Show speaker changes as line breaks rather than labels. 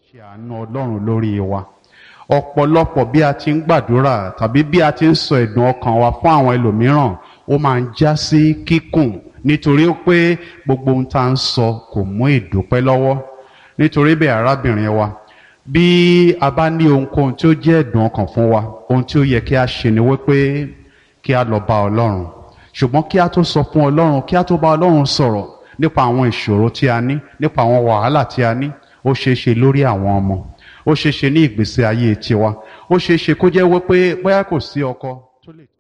ṣe àánú ọlọ́run lórí wa ọ̀pọ̀lọpọ̀ bí a ti ń gbàdúrà tàbí bí a ti ń sọ ẹ̀dùn ọkàn wa fún àwọn ẹlòmíràn ó máa ń já sí kíkùn nítorí pé gbogbo ohun tá à ń sọ kò mú ìdúpẹ́ lọ́wọ́ nítorí bẹ́ẹ̀ arábìnrin wa bí a bá ní ohunkóhun tí ó jẹ́ ẹ̀dùn ọkàn fún wa ohun tí ó yẹ kí a ṣe ni wípé kí a lọ bá ọlọ́run ṣùgbọ́n kí a tó sọ fún ọlọ́run kí a tó bá ọlọ́run sọ̀rọ̀ nípa àwọn ìṣòro tí a ní nípa àwọn wàhálà tí a ní ó ṣeé ṣe lórí àwọn ọmọ ó ṣeé ṣe ní ìgbésí ayé tiwa ó ṣeé ṣe kó jẹ́ wípé bóyá kò sí ọkọ tó lè.